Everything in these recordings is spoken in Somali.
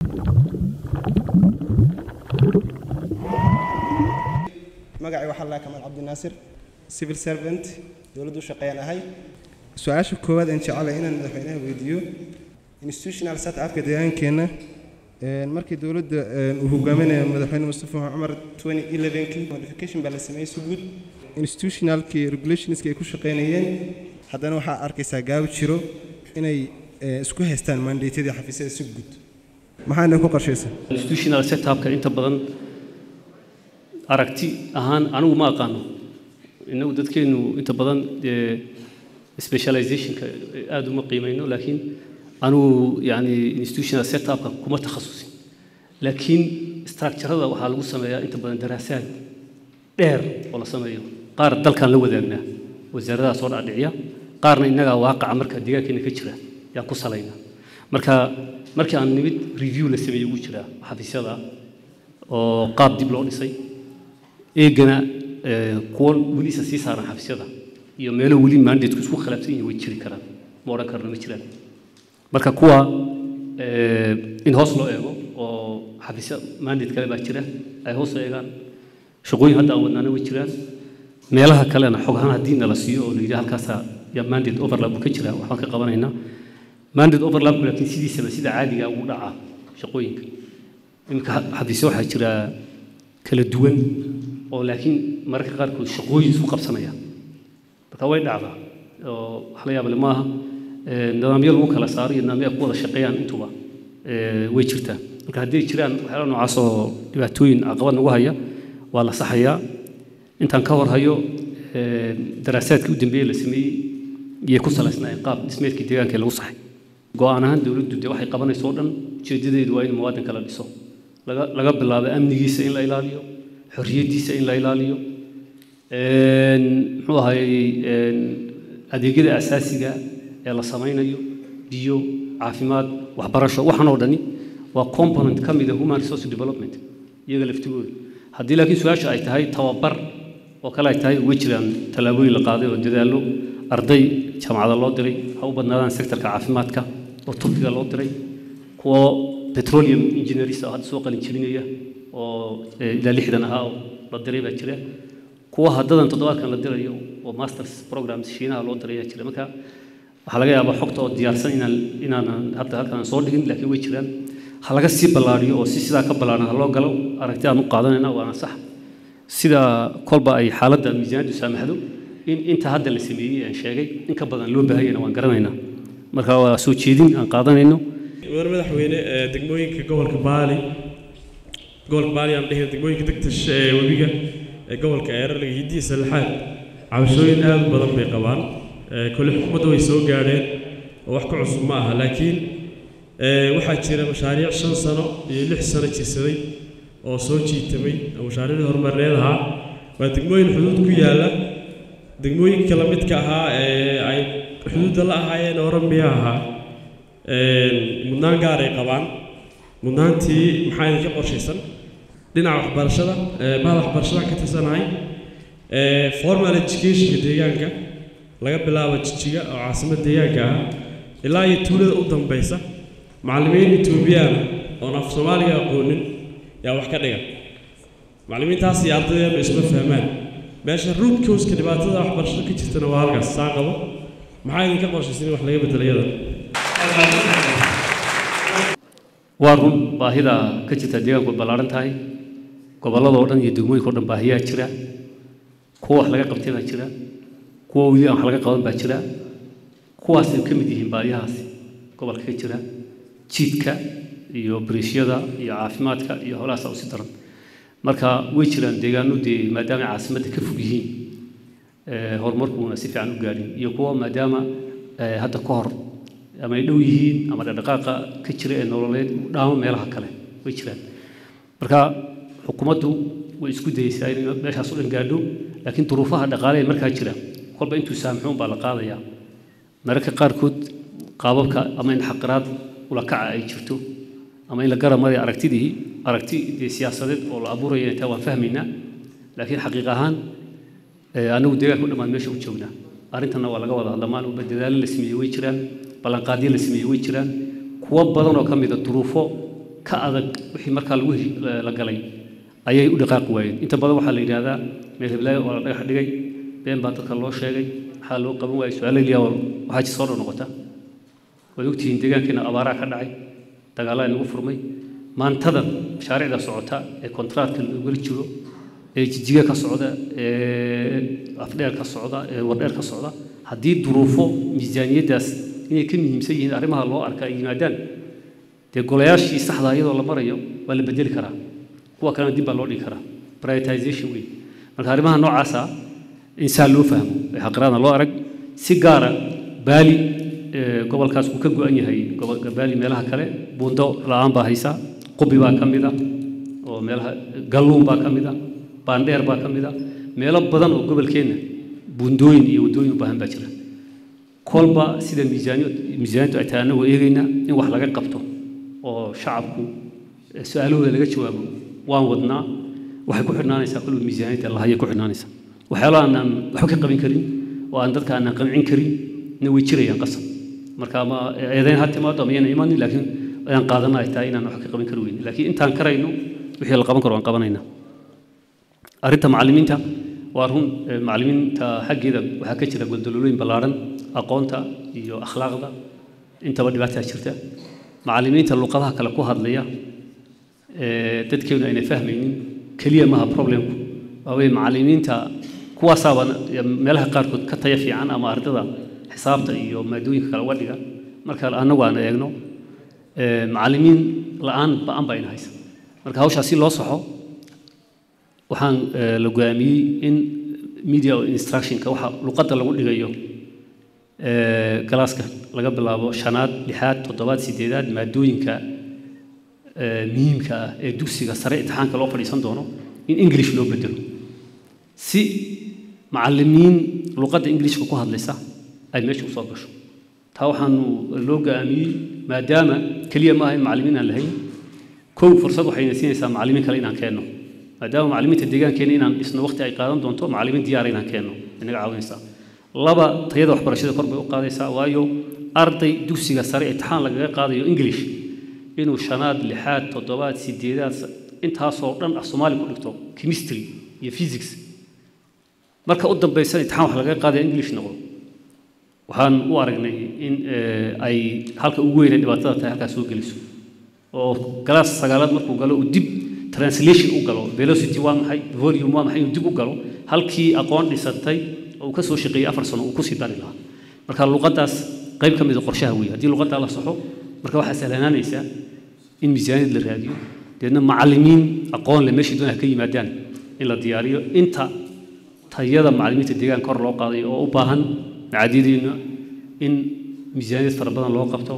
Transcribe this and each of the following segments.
magacay waxaa laa kamaal cabdinaasir civil servant dowladdu u shaqeeyaan ahay su-aasha koowaad aan jecelahay inaan madaxweynaha weydiiyo institutional set upka deegaankeenna markii dowladda uu hogaaminayo madaxweyne mustafa cumar 2011kii modification baa la sameeyey si guud institutionalkii regulationskii ay ku shaqeynayeen haddana waxaa arkaysaa gaabi jiro inay isku haystaan mandatedii xafiisyada si guud maxaana ku qorshaysan institutional setupka inta badan aragti ahaan anigu ma aqaano innagu dadkeenu inta badan specializationka aada uma qiimayno laakiin anigu yani institutional setupka kuma takhasusin laakiin structurada waxaa lagu sameeyaa inta badan daraasaad dheer oo la sameeyo qaar dalkan la wadaagnaa wasaaradaha soo dhacdhiciya qaarna innagaa waaqaca marka deegaankeena ka jira yaan ku salaynaa marka markii aan nimid review la sameeyey ugu jiraa xafiisyada oo qaab dib loo dhisay eegana kuwo weli isa sii saaran xafiisyada iyo meelo weli mandateku isku khilaafsan yihiin way jiri karaan ma odhan karno ma jiraan marka kuwa in hoos loo eego oo xafiisya mandate kale baa jira ay hoos eegaan shaqooyin hadda aan wadnaana way jiraan meelaha kalena xog ahaan haddii nala siiyo oo la yidhi halkaasaa yaa mandate overlap ka jira waxbaan ka qabanaynaa mandate overlap laakiin sidiisaba sida caadiga ugu dhaca shaqooyinka iminka xafiisyo waxaa jira kala duwan oo laakiin mararka qaarkood shaqooyin isku qabsanaya marka way dhacdaa oo wax la yaable maaha nidaamyo lagu kala saaro iyo nidaamyo ay ku wada shaqeeyaan intuba way jirtaa marka haddii jiraan waxyaala noocaas oo dhibaatooyin caqabad nagu haya waa la saxayaa intaan ka hor hayo daraasaadkii u dambeeyey la sameeyey iyay ku salaysnaayeen qaab dhismeedkii deegaanka lagu saxay go-aan ahaan dowladdu dee waxay qabanayso oo dhan ujeedadeedu waa in muwaadinka la dhiso laga laga bilaabo amnigiisa in la ilaaliyo xorriyaddiisa in la ilaaliyo muxuu ahayey adeegyada asaasiga ee la samaynayo biyo caafimaad waxbarasho waxaan oo dhani waa component ka mid a human resource development iyaga laftigooda haddii laakiin su-aasha ay tahay tababar oo kale ay tahay uga jiraan tallaabooyin la qaaday oo dadaallo arday jaamacada loo diray ha u badnaadaan sektorka caafimaadka oo turkiga loo diray kuwo petroleum engineerista hadda soo qalin jebinaya oo ilaa lixdan ahaa oo la diray baa jira kuwa haddadan toddobaadkan la dirayo oo masters programs shiinaha loo diray ayaa jira marka waxaa laga yaabaa xogta oo diyaarsan inaan inaanan hadda halkan soo dhigin laakiin way jiraan ha laga sii ballaariyo oo si sidaa ka ballaaran ha loo galo aragti aan u qaadanayna waana sax sida kolba ay xaaladda miisaaniyaddu saamaxdo in inta hadda la sameeyey aan sheegay in ka badan loo baahanyana waan garanaynaa marka waa soo jeedin aan qaadanayno mudane madaxweyne degmooyinka gobolka baali gobolka baali aan dhehina degmooyinka degtash ee webiga ee gobolka eerarliga hiddiya sallaxaad cabashooyin aad u badan bay qabaan kole xukuumadda way soo gaadheen oo wax ka cusub ma aha laakiin waxaa jira mashaariic shan sano iyo lix sano jirsaday oo soo jiitamay oo mashaariicdii horumarineed ahaa waa degmooyin xuduud ku yaalla degmooyinka la midka ahaa ee ay xuduudda la ahaayeen oramiya ahaa mudnaan gaar ay qabaan mudnaantii maxaa idinka qorshaysan dhinaca waxbarashada bahda waxbarashada ka tirsanahay formal educationka deegaanka laga bilaabo jijiga oo caasimad deegaanka ah ilaa iyo tuulada u dambaysa macallimiin etoobiyaan oon af soomaaliga aqoonin yaa wax ka dhiga macallimiintaas iyo ardaydeenu isma fahmaan meesha root causka dhibaatada waxbarashada ka jirtana waa halkaas saa qabo maxaa idinka qorshaysan in wax laga bedelo iyada waa run baahida ka jirta deegaanku way ballaaran tahay gobolladoo dhan iyo degmooyinka o dhan baahiyaa jira kuwa wax laga qabtay baa jira kuwa weli aan wax laga qaban baa jira kuwaasay ka mid yihiin baahiyahaasi gobolka ka jira jiidka iyo bariishyada iyo caafimaadka iyo howlahaasa usi daran marka way jiraan deegaano dee maadaama ay caasimadda ka fog yihiin horumarkuuna si fiican u gaadhin iyo kuwa maadaama hadda ka hor ama ay dhow yihiin ama dhaqdhaqaaqa ka jira ee nololeed dhaamo meelaha kale way jiraan marka xukuumaddu way isku dayeysaa inay meeshaas u dhan gaadho laakiin duruufaha dhaqaale ee markaa jira kolba intuu saamxuun baa la qaadayaa mararka qaarkood qaababka ama in xaqiraad ula kaca ay jirto ama in la garamaya aragtidii aragti dee siyaasadeed oo la abuuraya intaa waan fahmaynaa laakiin xaqiiq ahaan anagu deegaanka u dhammaan meesha u joognaa arrintanna waa laga wada hadla maalin walba dadaalo la sameeyey way jiraan ballanqaadyo la sameeyey way jiraan kuwo badan oo ka mida duruufo ka adag wixii markaa lagu heshi- la galay ayay u dhaqaaqi waayeen inta badan waxaa la yidhaahdaa meel heblaayo oo la dhagax dhigay been baa dadka loo sheegay maxaa loo qaban waayey su-aalo liyaa waxaa ji soo dhow noqota waad ogtihiin deegaankeena abaaraa ka dhacay dagaalada nagu furmay maantada mashaariicda socota ee kontraatka lagula jiro ee jijiga ka socda ee afdheer ka socda ee wardheer ka socda haddii duruufo miisaaniyaddaas inay ka muhiimsan yihiin arrimaha loo arka ay yimaadaan dee golayaashii saxda iyadoo la marayo waa la bedeli karaa kuwa kalena dib baa loo dhigi karaa prioritization wey marka arrimaha noocaasa in saa loo fahmo ee xaqiraadna loo arag si gaara baali ee, gobolkaas uu ka go-an yahay gobolka baali meelaha kale buundo la-aan baa haysa qubi baa ka mid a oo meelaha galluun baa ka mid a baandheer baa ka mid a meelo badan oo gobolkeenna buundooyin iyo waddooyin u baahan baa jira kolba sida miisaaniyad miisaaniyaddu ay tahay annagoo eegaynaa in wax laga qabto oo shacabku eh, su-aalahooda laga jawaabo waan wadnaa waxay ku xidhnaanaysaa kolba miisaaniyadda lahayay ku xidhnaanaysaa waxyaalaha aanaan waxba ka qabin karin oo aan dadka aanaan qancin karin na way jirayaan qasab marka ama eedayn ha timaado ama yana imanin laakiin ayaan qaadana ay tahay inaan wax ka qaban kari weyne laakiin intaan karayno wixii la qaban karo waan qabanaynaa arrinta macallimiinta waa run eh, macallimiinta xaggeeda waxaa ka jira goldololooyin ballaaran aqoonta iyo akhlaaqda intaba dhibaataa jirta macallimiinta luqadaha kale ku hadlaya eh, dadkeenu ayna fahmaynin keliya maaha problemku waa weye macallimiinta kuwaasaaba meelaha qaarkood ka taya fiican ama ardada xisaabta iyo maadooyinka kale uga dhiga marka annagu aan eegno eh, macallimiin la-aan ba-an baa ina haysa marka hawshaa si loo saxo waxaan eh, la go'aamiyey in media instructionka waxa luqadda lagu dhigayo eh, galaaska laga bilaabo shanaad lixaad toddobaad sideedaad maadooyinka eh, muhiimka ah ee dugsiga sare imtixaanka loo fadhiisan doono in english loo bedelo si macallimiin luqadda englishka ku hadlaysa ay meesha usoo gasho taa waxaanu loo go'aamiyey maadaama keliya maaha in macallimiin aan lahayn kow fursad waxayna siinaysaa macallimiin kale inaan keenno maadaama macallimiinta deegaankeena inaan dhisno waqti ay qaadan doonto macallimiin diyaara inaan keenno inaga caawinaysaa laba tayada waxbarashada kor bay u qaadaysaa waayo arday dugsiga sare imtixaan lagaga qaadayo english inuu shanaad lixaad toddobaad sideedaad intaasoo dhan af soomaali ku dhigto chemistry iyo physics marka u dambaysan imtixaan wax lagaga qaadaya english noqdo waxaan u aragnay in eh, ay halka ugu weyne dhibaatada tahay halkaas soo geliso oo galaas sagaalaad markuu galo uu dib translation u galo velocity waa maxay volume waa maxay inuu dib u galo halkii aqoon dhisantay oo uu ka soo shaqeeyey afar sano uu kusii dari lahaa marka luqaddaas qayb ka mid a qorshaha weeye haddii luqaddaa la saxo marka waxaa sahlanaanaysaa in miisaaniyad la raadiyo deedna macallimiin aqoon leh meeshii doonaa ka yimaadaan in la diyaariyo inta tayada macallimiinta deegaanka kor loo qaaday oo u baahan macaadidiina in miisaaniyad fara badan loo qabto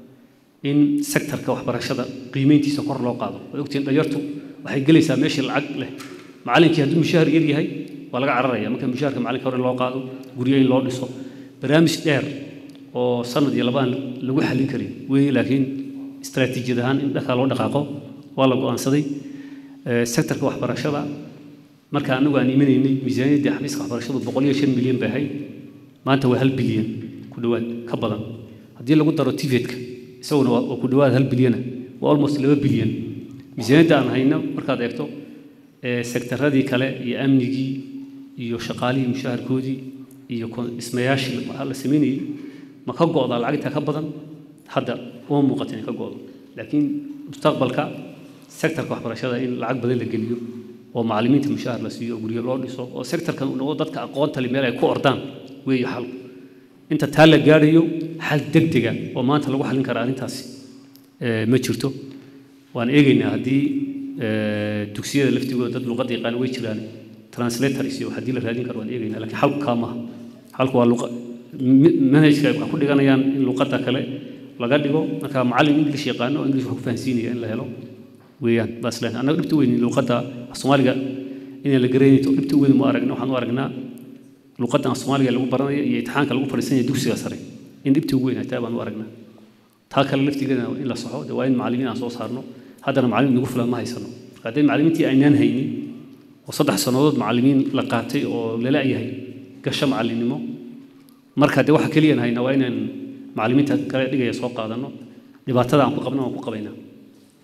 in sektarka waxbarashada qiimeyntiisa kor loo qaado way ogtihiin dhalinyartu waxay gelaysaa meeshii lacag leh macallinkii hadduu mushaahar yar yahay waa laga cararaya marka mushaharka macallinka hore loo qaado guryo in loo dhiso barnaamij dheer oo sanad iyo labaan lagu xallin karin weeye laakiin istaraatiijiyad ahaan in dhankaa loo dhaqaaqo waa la go'aansaday Eh, sektarka waxbarashada marka anagu aan imanaynay miisaaniyaddii xafiiska waxbarashadu boqol iyo shan milyan bay ahayd maanta waa hal bilyan ku dhowaad ka badan haddii lagu daro tivetka isaguna waa waa ku dhowaad hal bilyana waa almost laba bilyan miisaaniyadda aan hayno markaad eegto ee sektaradii kale iyo amnigii iyo shaqaalihii mushaharkoodii iyo kon- dhismayaashii la samaynayey ma ka go'daa lacagtaa ka badan hadda uma muuqato inay ka go'do laakiin mustaqbalka sektarka waxbarashada in lacag badan la geliyo oo macallimiinta mushahar la siiyo oo guryo loo dhiso oo sektarkan uu noqdo dadka aqoonta leh meel ay ku ordaan weeye xalku inta taa la gaadhayo xal degdega oo maanta lagu xallin kara arrintaasi eh, ma jirto waan eegaynaa haddii eh, dugsiyada laftigooda dad luqadda yaqaan way jiraan translators iyo haddii la raadin karo waan eegaynaa laakiin xalku kaa maaha xalku waa luqa mi- manhajka ay wax ku dhiganayaan in luqadda kale laga dhigo marka macallin english yaqaano oo english wax ku fahansiinaya in la helo weeyaan baas leh annaga dhibta weyn luqadda soomaaliga inaan la garanayn dhibta weyn ma aragna waxaan u aragnaa luqaddan soomaaliga lagu baranayo iyo imtixaanka lagu fadhiisanaya dugsiga sare in dhibta ugu weyn ay tahay baan u aragnaa taa kale laftigeeda in la saxo dee waa in macallimiin aan soo saarno haddana macallin nagu filan ma haysano marka hadday macallimiintii aynaan haynin oo saddex sannadood macallimiin la qaatay oo lala yahay gasho macallinnimo marka dee waxa keliyan hayna waa inaan macallimiinta kale dhigaya soo qaadanno dhibaatada aan ku qabno aan ku qabaynaa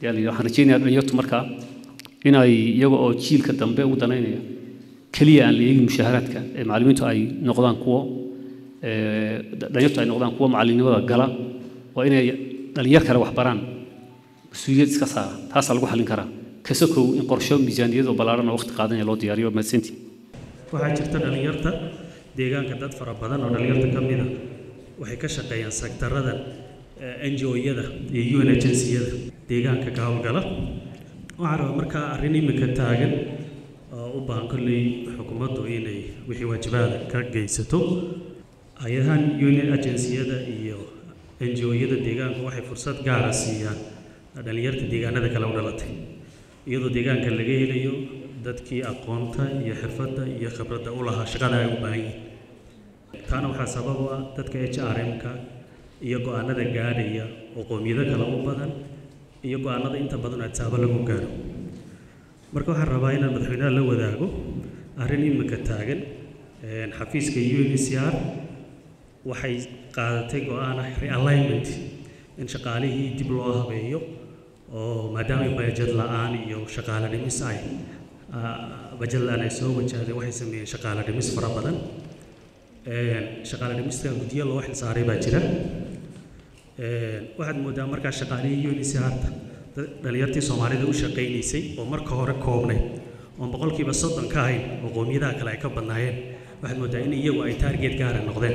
yaa la yidhi waxaan rajaynayaa dhalinyartu markaa inay iyaga oo jiilka dambe ugu danaynaya keliya aan la eegin mushaharaadka ee macallimiintu ay noqdaan kuwo ee, dhalinyartu ay noqdaan kuwo macallinimada gala waa inay dhalinyar kale wax baraan mas-uuliyad iska saara taasaa lagu xallin karaa kasakow in qorsho miisaaniyad oo ballaaran oo waqti qaadanaya loo diyaariyo mahadsantii waxaa jirta dhallinyarta deegaanka dad fara badan oo dhallinyarta ka mid a waxay ka shaqeeyaan sektarada NGO-yada iyo UN agency-yada deegaanka ka howlgala waxaa rabaa markaa arrin imika taagan oo u baahan kolley xukuumaddu inay wixii waajibaada ka geysato hay-adahan UN agency-yada iyo NGO-yada deegaanka waxay fursad gaara siiyaan dhallinyarta deegaanada kale u dhalatay iyadoo deegaanka laga helayo dadkii aqoonta iyo xirfadda iyo khibradda u lahaa shaqada ay u baahan yihiin taana waxaa sabab u ah dadka h r m-ka iyo go-aanada gaadhaya oo qowmiyado kale u badan iyo go-aanada inta badan adsaabo lagu gaaro marka waxaan rabaa inaan madaxweynaha la wadaago arrin imika taagan een, xafiiska UNHCR waxay qaadatay go-aan ah realignment in shaqaalihii dib loo habeeyo oo maadaama bajet la-aan iyo shaqaale dhimis ay ah, bajet la-aan ay soo wajahday waxay sameeyeen shaqaale dhimis fara badan Een, shaqaale dhimista guddiyo loo xilsaaray baa jira Een, waxaad moodaa markaa shaqaalihii UNHCR-ta dad- dhalinyartii soomaalida u shaqaynaysay oo marka hore koobnayd oon boqolkiiba soddon ka ahayn oo qowmiyadaha kale ay ka badnaayeen waxaad moodaa in iyagu ay target gaara noqdeen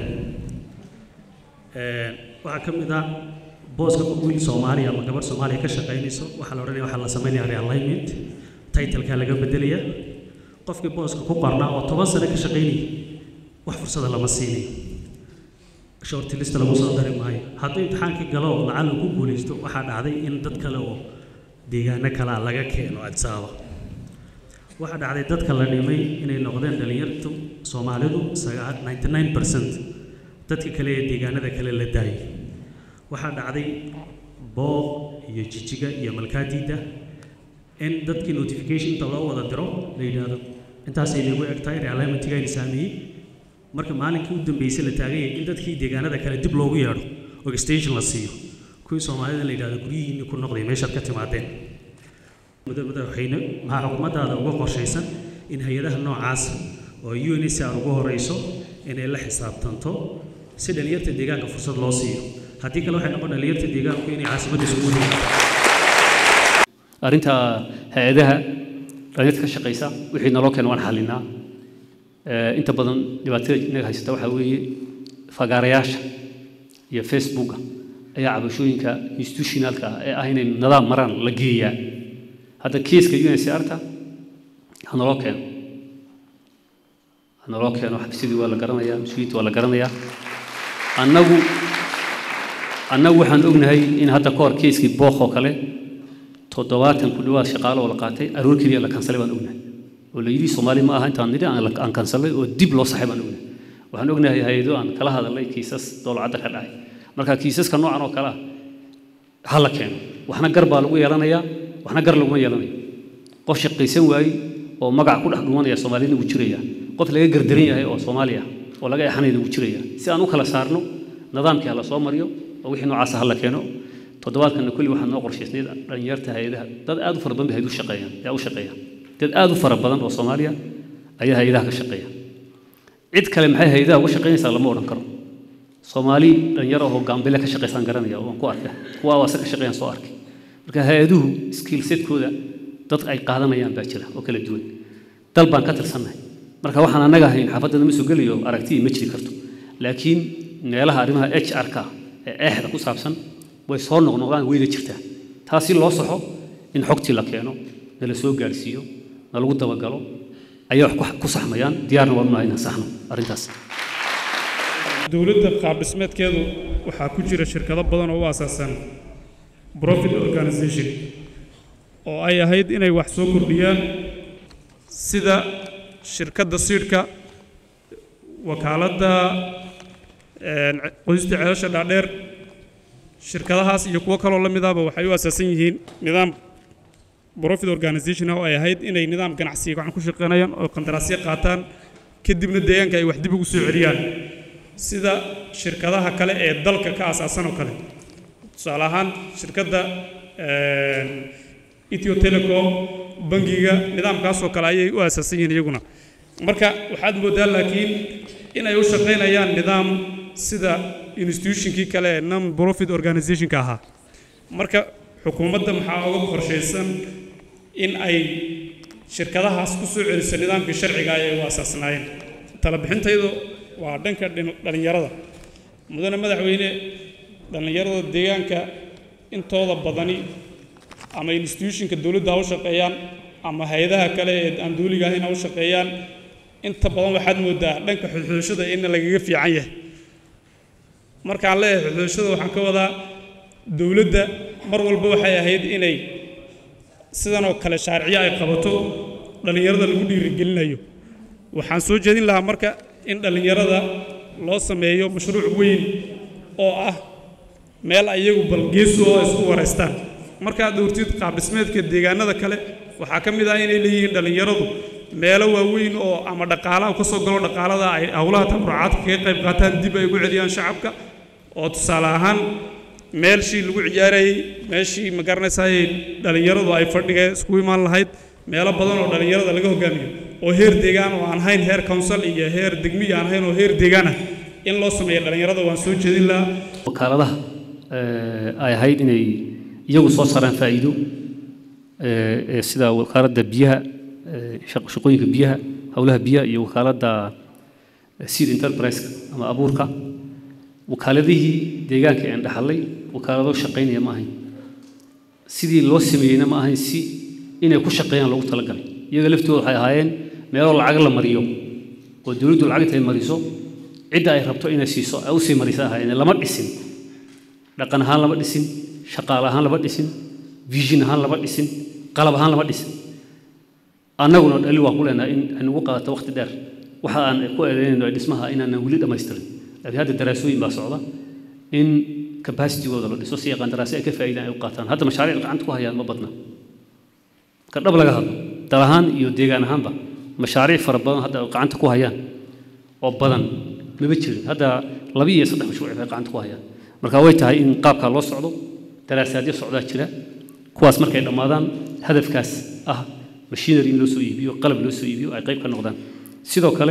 Een, waxaa ka mid ah booska wiil soomaaliya ama gabar soomaaliya ka shaqaynayso waxaa la odhanaya waxaa la sameynaya realignment titleka laga bedelaya qofkii booska ku qornaa oo toban sano ka shaqaynayay wax fursada lama siinayo shortlist lagu soo dari maayo hadduu imtixaankii galo oo lacag ku guulaysto waxaa dhacday in dad kale oo deegaano kale ah laga keeno adsaaba waxaa dhacday dadka la dhimay inay noqdeen dhalinyartu soomaalidu sagaa- 99 percent dadka kale ee deegaanada kale la daayay waxaa dhacday booq iyo jijiga iyo malkaadiida in dadkii notification inta loo wada diro la yidhaahdo intaasay nagu eg tahay realignmentigaayna saameeyey marka maalinkii u dambeysay la taaganyay in dadkii deegaanada kale dib loogu yeedho oo extension la siiyo kuwii soomaalida la yidhahdo guryihiinni ku noqday meeshaad ka timaadeen muddo- madaxweyne maxaa xukuumaddaada uga qorshaysan in hay-adaha noocaas oo UNHCR ugu horeyso inay la xisaabtanto si dhalinyarta deegaanka fursad loo siiyo haddii kale waxay noqon dhalinyarta deegaanku inay caasimadda isugu yimaadaan arrinta hay-adaha dhalinyarta ka shaqaysa wixii naloo keena waan xallinaa Ee, inta badan dhibaatada inaga haysata waxaa weeye fagaarayaasha iyo facebooka ayaa cabashooyinka institutionalka ah ee ah inay nidaam maraan la geeyaa hadda kiiska UNHCR-ta ha naloo keeno ha naloo keeno xabsidii waa la garanayaa mas-uuliyiinta waa la garanayaa annagu annagu waxaan ognahay in hadda ka hor kiiskii book oo kale toddobaatan ku dhawaad shaqaale oo la qaatay aroor keliya la kansalay baan ognahay oo la yidhi soomaali ma aha intaan nidhi aan la- aan kansalay oo dib loo saxay baan ognahay waxaan ognahay hay-ado aan kala hadalnay kiisas dowlacadda ka dhacay marka kiisaska noocan oo kale ah ha la keeno waxna gar baa lagu yeelanayaa waxna gar laguma yeelanayo qof shaqaysan waayey oo magac ku dhex dhumanaya soomaalina wuu jiraya qof laga gardaran yahay oo soomaali ah oo laga exanayna wuu jiraya si aan u kala saarno nidaamkii ha la soo mariyo oo wixii noocaasa ha la keeno toddobaadkana kulli waxaa noo qorshaysnayd dhalinyarta hay-adaha dad aad u fara badan bay hay-ad u shaqeeyaan ayaa u shaqeeya dad aad u fara badan oo soomaaliya ayaa hay-adaha ka shaqeeya cid kale maxay hay-adaha uga shaqeynaysaa lama odhan karo soomaali dhalinyaro oo gaambile ka shaqaysaan garanaya oo aan ku arka kuwa waase ka shaqeeyaan soo arkay marka hay-aduhu skill setkooda dad ay qaadanayaan baa jira oo kala duwan dal baan ka tirsannahay marka waxaan annaga ahayn xaafadda ma soo gelayo aragtiyi ma jiri karto laakiin meelaha arrimaha h r-ka ee eexda ku saabsan way soo noqnoqdaan weyna jirtaa taasi loo saxo in xogtii la keeno nala soo gaarsiiyo na lagu dabagalo ayaa wax ku- ku saxmayaan diyaarna waan unahay inaan saxno arrintaas dowladda qaab dhismeedkeedu waxaa ku jira shirkado badan oo u aasaasan profit organization oo ay ahayd inay wax soo kordhiyaan sida shirkadda siidhka wakaaladda een, qodista ceelasha dhaadheer shirkadahaas iyo kuwo kaloo la midaba waxay u asaasan yihiin nidaam profit organization ah oo ay ahayd inay nidaam ganacsiga gacan ku shaqeynayaan oo qandaraasyo qaataan kadibna deegaanka ay wax dib ugu soo celiyaan sida shirkadaha kale ee dalka ka aasaasan oo kale tusaale ahaan shirkadda ethio telecom bangiga nidaamkaasoo kale ayay u aasaasan yihiin iyaguna marka waxaad mooddaa laakiin in ay u shaqaynayaan nidaam sida institutionkii kale ee non profit organizationka ahaa marka xukuumadda maxaa uga qorshaysan in ay shirkadahaas ku soo celiso nidaamkii sharciga ayay u asaasnaayeen talabixintaydu waa dhanka dhin- dhallinyarada mudane madaxweyne dhallinyarada deegaanka intooda badani ama institutionka dowladda ha u shaqeeyaan ama hay-adaha kale ee aan dowliga ahayn ha u shaqeeyaan inta badan waxaad moodaa dhanka xulxulashada in lagaga fiican yahay markaan leeyahay xulxulashada waxaan ka wadaa dowladda mar walba waxay ahayd inay sidan oo kale shaariciyo ay qabato dhallinyarada lagu dhiirigelinayo waxaan soo jeedin lahaa marka in dhallinyarada loo sameeyo mashruuc weyn oo ah meel ayagu balgeesu oo isku wareystaan markaad dhowrtid qaabdhismeedka deegaanada kale waxaa ka mid ah inay leeyihiin dhallinyaradu meelo waaweyn oo ama dhaqaalaha ka soo galo dhaqaalada ay howlaha tabarucaadka kaga qayb qaataan dib ay ugu celiyaan shacabka oo tusaale ahaan meelshii lagu ciyaarayey meeshii ma garanaysaay dhallinyaradu ay fadhiga isku imaan lahayd meelo badan oo dhallinyarada laga hogaamiyo oo heer deegaan oo aan hayn heer council iyo heer degmi aan hayn oo heer deegaan ah in loo sameeyo dhallinyarada waan soo jeedin lahaa wakaaladaha eh, ay ahayd inay iyagu soo saaraan faa'iido eh, eh, sida wakaaladda biyaha eh, shaq- shaqooyinka biyaha howlaha biyaha iyo wakaaladda eh, seed enterprise ama abuurka wakaaladihii deegaanka aan dhaxalay wakaalado shaqaynaya ma ahayn sidii loo sameeyeyna ma ahayn si inay ku shaqeeyaan loogu talagalay iyaga laftooda waxay ahaayeen meelo lacag la mariyo oo dowladdu lacag intay mariso cidda ay rabto inay siiso ay usii marisa ahaayeen lama dhisin dhaqan ahaan lama dhisin shaqaale ahaan lama dhisin vision ahaan lama dhisin qalab ahaan lama dhisin annaguna dhali waan ku leenahay in ay nagu qaadato waqti dheer waxa aan ku eedeynayno dhismaha inaanan weli dhammaystirin laakiin hadda daraasooyin baa socda in capacitigooda la dhiso si ay qandaraasi ay ka faa'iidaan ay u qaataan hadda mashaariic gacanta ku hayaan ma badna ka dhab laga hadlo dal ahaan iyo deegaan ahaanba mashaariic fara badan hadda ay gacanta ku hayaan oo badan maba jirin hadda laba iyo saddex mashruuc bay gacanta ku hayaan marka way tahay in qaabkaa loo socdo daraasaadyo socdaa jira kuwaas markay dhammaadaan hadafkaas ah machinery in loo soo iibiyo qalab loo soo iibiyo ay qayb ka noqdaan sidoo kale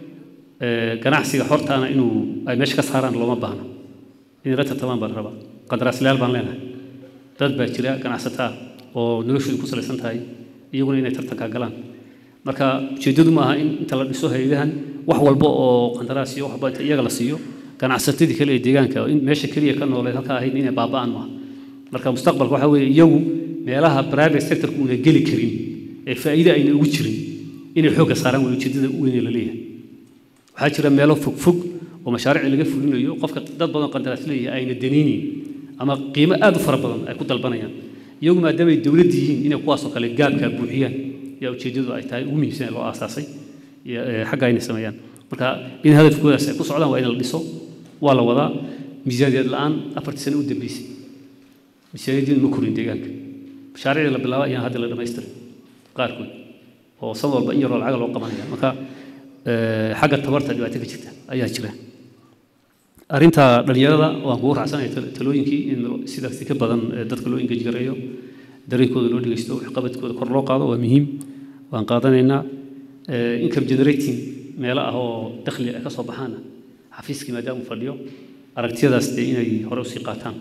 eh, ganacsiga hortaana inuu ay meesha ka saaraan looma baahno inay la tartamaan baa la rabaa qandaraaslayaal baan leenahay dad baa jira ganacsato ah oo noloshoodu ku salaysan tahay iyaguna inay tartankaa galaan marka ujeeddadu ma aha in inta la dhiso hay-adahan wax walba oo qandaraas iyo wax walba inta iyaga la siiyo ganacsatadii kale ee deegaanka in meesha keliya ka nooleed halkaa ahayd inay baaba'aan maaha marka mustaqbalka waxaa weeye iyagu meelaha private sectorku una geli karin ee faa'iide ayna ugu jirin inay xoogga saaraan way ujeeddada weyn ee la leeyahay waxaa jira meelo fogfog oo mashaariic laga fulinayo qofka dad badan oo qandaraas leeyahay ayna danaynayn ama qiimo aad u fara badan ay ku dalbanayaan iyagu maadaama ay dowladda yihiin inay kuwaasoo kale gaabkaa buuxiyaan yaa ujeeddadu ay tahay ugu muhiimsan ee loo aasaasay iyo, eh, xagga inay sameeyaan marka in hadafkoodaas ay ku socdaan waa in la dhiso waa la wadaa miisaaniyad la'aan afartii sano u dambeysay miisaaniyadiinu ma korin deegaanka mashaariicda la bilaaba ayaan hadda la dhammaystiray qaarkood oo san walba in yaroo lacaga loo qabanaya marka eh, xagga tabarta dhibaato ka jirta ayaa jira arrinta dhalinyarada waan kugu raacsanaya tal- talooyinkii in sidaasi ka badan eh, dadka loo engage gareeyo dareenkooda loo dhegeysto waxqabadkooda kor loo qaado waa muhiim waan qaadanaynaa Eh, income generating meelo ah oo dakhli ay ka soo baxaana xafiiskii maadaama uu fadhiyo aragtiyadaas dee inay hore usii qaataan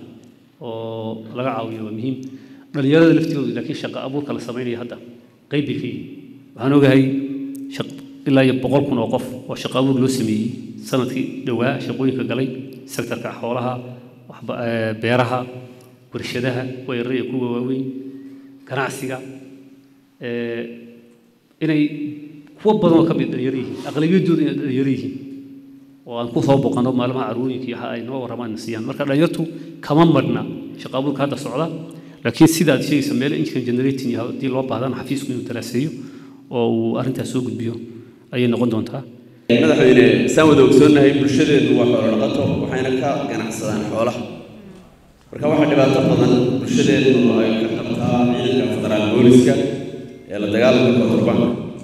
oo laga caawiyo waa muhiim dhalinyarada laftoodu laakiin shaqo abuurka la sameynaya hadda qayb bay ka yihiin waxaan ogahay shaq- ilaa iyo boqol kun oo qof oo shaqo abuur loo sameeyey sanadkii dhowaa shaqooyinka galay sektorka xoolaha waxba- eh, beeraha warshadaha kuwa yaryar iyo kuwa waaweyn ganacsiga eh, inay kuwa badan oo ka mid dhalinyaro yihiin aqlabiyadooda inay dhalinyaro yihiin oo aan ku soo boqanno maalmaha carruuriyinka iyo waxa ay noo warramaan siiyaan marka dhalinyartu kama madhna shaqo abuurka hadda socda laakiin sida aad sheegaysa meel income generating iyo haddii loo baahdana xafiisku inuu daraaseeyo oo uu arrintaas soo gudbiyo ayay noqon doontaa madaxweyne saan wada ogsoonnahay bulshadeedu waa xoolo dhaqato waxayna ka ganacsadaan xoolaha marka waxaa dhibaato badan bulshadeedu ay ka qabtaa ciidanka federaal booliska ee la dagaalanka konturbanka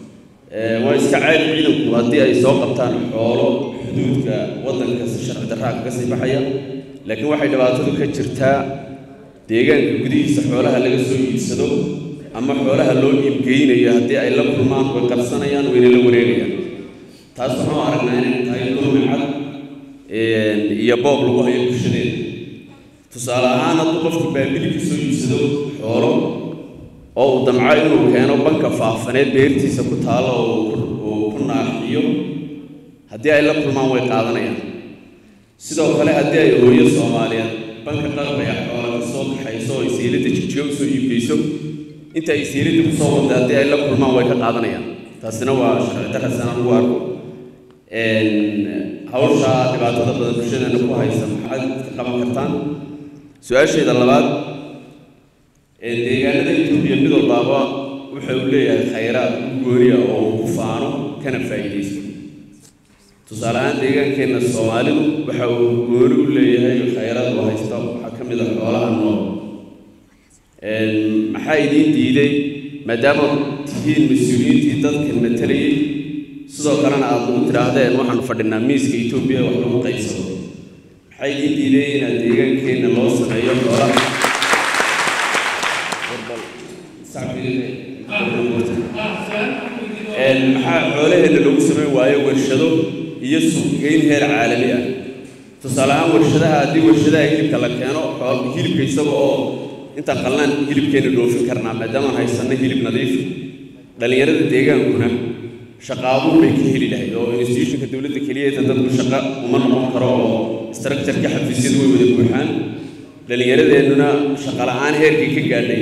waa iska caadi ciidanku haddii ay soo qabtaan xoolo xuduudka waddanka si sharci darraa kaga sii baxaya laakiin waxay dhibaatadu ka jirtaa deegaanka gudihiisa xoolaha laga soo iibsado ama xoolaha loo iibgeynayo haddii ay la kulmaan way qarsanayaan wayna la wareegayaan taas waxaan u aragnaa inay tahay dulmi cad iyo boob lagu hayo bulshadeeda tusaale ahaan hadduu qofku baabili ka soo iibsado xoolo oo uu damco inuu keeno banka faafaneed beertiisa ku taalo oo uu ku naaxiyo haddii ay la kulmaan way qaadanayaan sidoo kale haddii ay hooyo soomaaliyeed banka qalbaya xoola ka soo kaxayso oo isiilada jijiyo usoo iibgeyso inta ay isiilada kusoo wada haddii ay la kulmaan way ka qaadanayaan taasina waa sharci darasana lagu arko hawsha dhibaatada badan bulshadeena ku haysa maxaad ka qaban kartaan su-aasheeda labaad deegaanada etoobiya mid walbaaba wuxa uu leeyahay khayraad u gooniya oo uu ku faano kana faa'iidaysto tusaale ahaan deegaankeenna soomaalidu waxa uu gooni u leeyahay khayraad uu haysta waxaa ka mid a xoolaha nool maxaa idiin diiday maadaama tihiin mas-uuliyiintii dadkan matalayay sidoo kalena aada ugu tidhaahdeen waxaanu fadhinaa miiska etoobiya wax lagu qaybsado maxaa idiin diiday inaad deegaankeenna loo sameeyo xoolaha maxaa xoolaheenna lagu samayn waayo warshado iyo suuqgeyn heer caalami ah tusaale ahaan warshadaha haddii warshadaha hilibka la keeno hilibka isaga oo intaan qalnaan hilibkeenna dhoofin karnaa maadaamaan haysanno hilib nadiif dhallinyarada deegaankuna shaqaabuur bay ka heli lahayd oo institutionka dowladda keliyeeta dadku shaqo uma noqon karo oo structureka xafiisyadu way wada buuxaan dhallinyaradeenuna shaqa la-aan heerkii ka gaadhay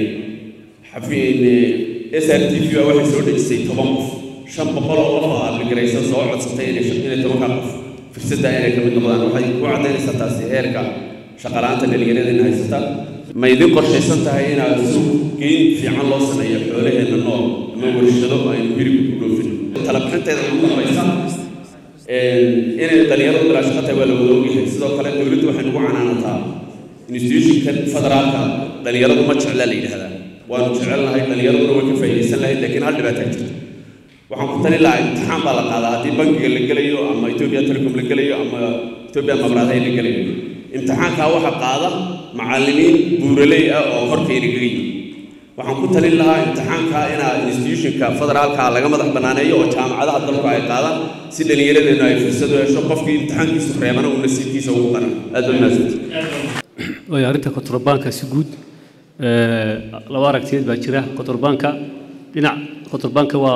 s r t v baa waxay soo dhejisay toban qof shan boqol oo qof oo abligaraysa soo codsatay inay inay tobankaa qof fursadda inay ka mid noqdaan waxay ku caddaynaysaa taasi heerka shaqala-aanta dhallinyaradeenna haysata ma idin qorshaysan tahay inaad suuq geyn fiican loo sameeyo xoolaheenna nool ama warshado aynu hilibka ku dhoofin talabixinteeda ugu dambaysa inay dhallinyaradu bilaa shaqo tahay waa la wada ogyahay sidoo kale dowladdu waxay nagu canaanataa institutionkan federaalka dhallinyaradu ma jeclaa la yidhahdaa waanu jecelnahay dhallinyaraduna way ka faa'iidaysan lahayd laakiin hal dhibaataa jirta waxaan ku talin lahaa imtixaan baa la qaadaa haddii bankiga la gelayo ama etoobiya telecom la gelayo ama etoobiya mabraadahay la gelayo imtixaankaa waxa qaada macallimiin buuraley ah oo korkayna gaga yimi waxaan ku talin lahaa imtixaankaa inaa institutionka federaalka laga madax banaaneeyo oo jaamacadaha dalku ay qaadaan si dhallinyaradeennu ay fursad u hesho qofkii imtixaankiisu reebana uu nasiibkiisa ugu qaran aad baa mahadsanti way arrinta kontrabaanka si guud laba aragtiyeed baa jira kontrabaanka dhinac kontrabaanka waa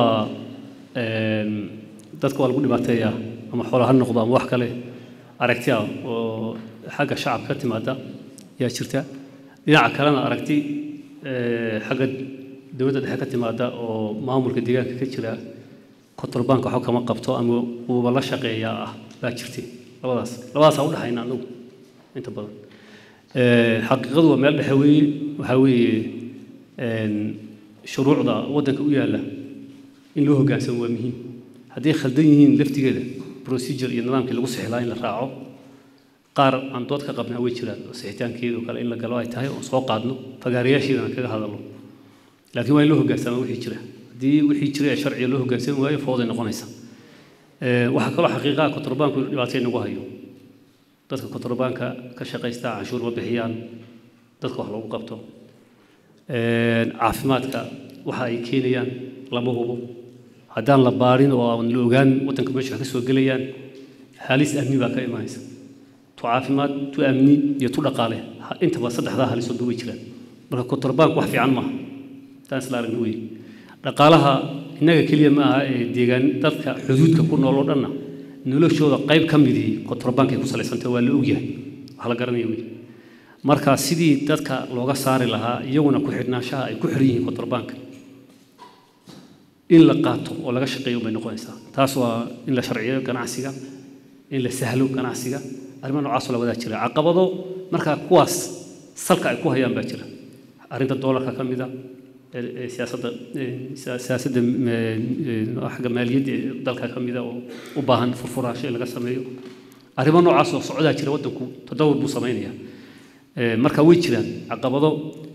dadka waa lagu dhibaateeyaa ama xoola ha noqdo ama wax kale aragti ah oo xagga shacabka ka timaada yaa jirta dhinaca kalena aragti xagga dowladda dhexe ka timaada oo maamulka deegaanka ka jira kontrabaanka waxba kama qabto ama uuba la shaqeeyaa ah baa jirtay labadaas labadaasaa u dhexayna anagu inta badan xaqiiqadu waa meel dhexe weeye waxaa weeye shuruucda waddanka u yaalla in loo hoggaansamo waa muhiim hadday khaldan yihiin laftigeeda procedure iyo nidaamkii lagu sixilaa in la raaco qaar aan dood ka qabnaa way jiraan oo sixitaankeedu kale in la galo ay tahay oo soo qaadno fagaarayaasheedana kaga hadalno laakiin waa in loo hoggaansama wixii jira haddii wixii jira ee sharciga loo hoggaansami waayo fooday noqonaysa waxaa kaloo xaqiiqaha kontrabaanku dhibaatay nagu hayo dadka kontrabaanka ka shaqaysta canshuur ma bixiyaan dadka wax loogu qabto caafimaadka waxa ay keenayaan lama hubo haddaan la baarin oo aan la ogaan waddanka meesha wax ka soo gelayaan halis amni baa ka imanaysa tu caafimaad tu amni iyo tu dhaqaale intaba saddexdaa halisoodba way jiraan marka kontrabaanku wax fiican maaha taan isla aragna wey dhaqaalaha innaga keliya ma aha ee deegaan dadka xuduudka ku nool oo dhanna noloshooda qayb ka midii kontrabaankay ku salaysantay waa la ogyahay wax la garanaya wey marka sidii dadka looga saari lahaa iyaguna ku xidhnaanshaha ay ku xidhan yihiin kontrabaanka in la qaato oo laga shaqeeyo bay noqonaysaa taas waa in la sharciyo ganacsiga in la sahlo ganacsiga arrimo noocaasoo la wadaa jira caqabado markaa kuwaas salka ay ku hayaan baa jira arrinta doolarka ka mida siyaasadda siyaasadda xagga maaliyadda ee dalka ka mida oo u baahan furfuraasho in laga sameeyo arrimo noocaas oo socdaa jira waddanku tadawur buu samaynayaa marka way jiraan caqabado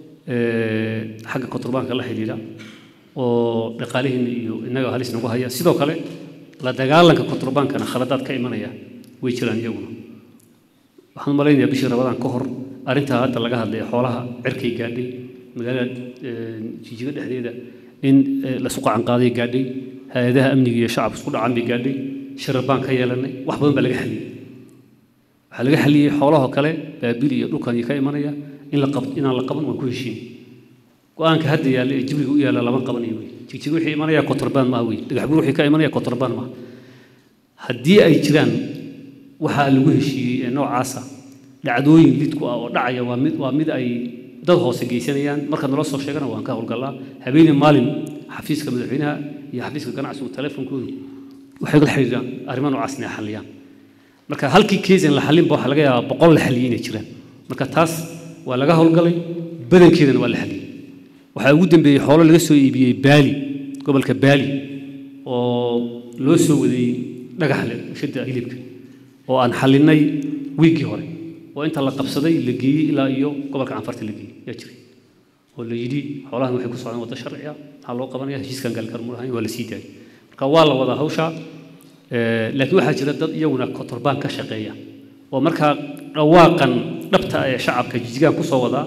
xagga kontrabaanka la xidhiidha oo dhaqaalihiina iyo innaga halis nagu haya sidoo kale la dagaalanka kontrabaankana khaladaad ka imanaya way jiraan iyaguna waxaan malaynayaa bishii rabadaan ka hor arrintaa hadda laga hadlaya xoolaha cirkay gaadhay magaalada jijiga dhexdeeda in lasu qacan qaaday gaadhay hay-adaha amniga iyo shacabka isku dhacan bay gaadhay shirar baan ka yeelanay wax badan baa laga xaliyey waxaa laga xaliyey xoolahoo kale baabil iyo dhulkan ka imanaya in la qab inaan la qaban waan ku heshiin go-aanka hadda yaalla ee jibriga u yaalla lama qabanayo wey jigjiga wixii imanaya kotorbaan maaha wey dhagaxbur wixii ka imanaya kotorbaan maaha haddii ay jiraan waxaa lagu heshiiyey ee noocaasa dhacdooyin lidku ah oo dhacaya waa mid waa mid ay dad hoose geysanayaan marka nala soo sheegana waan ka howlgallaa habeenii maalin xafiiska madaxweynaha iyo xafiiska ganacsigu teleefonkoodu waxay la xiriiraan arrimo noocaas inay xalliyaan marka halkii kees in la xallinba waxaa laga yaabaa boqol la xalliyey inay jiraan marka taas waa laga howlgalay badankeedana waa la xalliyey waxaa ugu dambeeyey xoolo laga soo iibiyey baali gobolka baali oo loo soo waday dhagaxle shadda hilibka oo aan xallinay wiiggii hore oo inta la qabsaday la geeyey ilaa iyo gobolka canfarta la geeyey yaa jiray oo la yidhi xoolahan waxay ku socdaan waddo sharci ah maxaa loo qabanaya heshiiskan gaalkar mu lahayn waa la sii daayay marka waa la wadaa hawshaa laakiin waxaa jira dad iyaguna kotorbaan ka shaqeeya oo markaa dhawaaqan dhabta ee shacabka jijigaan kusoo wadaa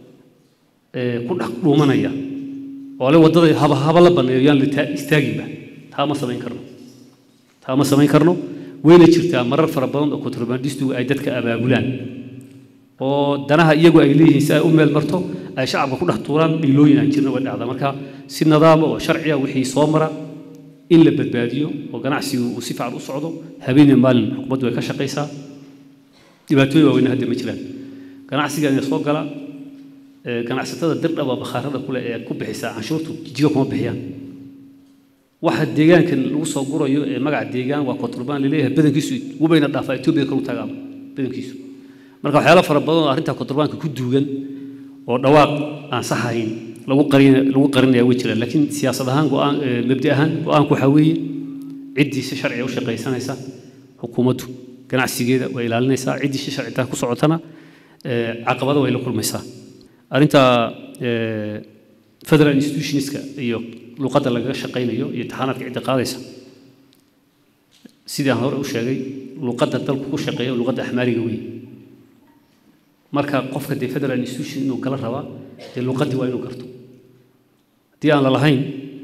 ku dhex dhuumanaya oo le waddada haba haba la banneeyo yaan la istaaginba taa ma samayn karno taa ma samayn karno wayna jirtaa marar fara badan oo kontrabandistigu ay dadka abaabulaan oo danaha iyagu ay leeyihiin si ay u meel marto ay shacabka ku dhex tuuraan dhiilooyin aan jirna way dhacdaa marka si nadaama oo sharciya wixii soo mara in la badbaadiyo oo ganacsigu uu si fiican u socdo habeenii maalin xukuumaddu way ka shaqaysaa dhibaatooyin waaweyn hadda ma jiraan ganacsiga ina soo gala ganacsatada dirdhaba bakhaarada kule ee ku bixisa canshuurtu jijiga kuma bixiyaan waxa deegaankan lagu soo gurayo ee magaca deegaan waa konturbaan laleeyahay badankiisu wubayna dhaafaa etoobiya kalu tagaaba badankiisu marka waxyaalo fara badan oo arrinta konturbaanka ku duugan oo dhawaaq aan sax ahayn lagu qarin lagu qarinaya way jiraan laakiin siyaasad ahaan go'aan mabdi ahaan go'aanku waxaa weeye ciddii si sharciga u shaqaysanaysa xukuumaddu ganacsigeeda way ilaalinaysaa ciddii si sharcitaa ku socotana caqabada way la kulmaysaa arrinta federal institutionska iyo luqadda lagaga shaqaynayo iyo taxaanaadka cidda qaadaysa sidii aan hore u sheegay luqadda dalku ku shaqeeya luqadda axmaariga weeye marka qofka dee federal institution inuu gala rabaa dee luqaddii waa inuu garto haddii aan la lahayn